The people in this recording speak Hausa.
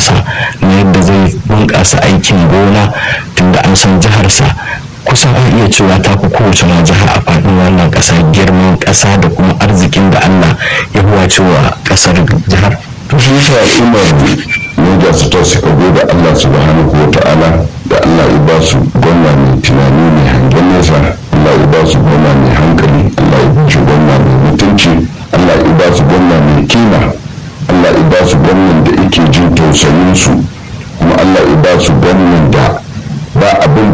masa na yadda zai bunƙasa aikin gona tunda an san jiharsa kusan an iya cewa ta fi kowace ma jiha a faɗin wannan ƙasa girman ƙasa da kuma arzikin da allah ya huwa cewa ƙasar jihar to shi yasa al'ummar Niger su ta suka gode Allah subhanahu wa ta'ala da Allah ya ba su gwamna mai tunani mai hangen nesa Allah ya ba su gwamna mai hankali Allah ya ba su gwamna mai mutunci Allah ya ba su gwamna mai kima Allah ya ba su gwamnan da yake jin tausayin su kuma Allah ya ba su gwamnan da ba abin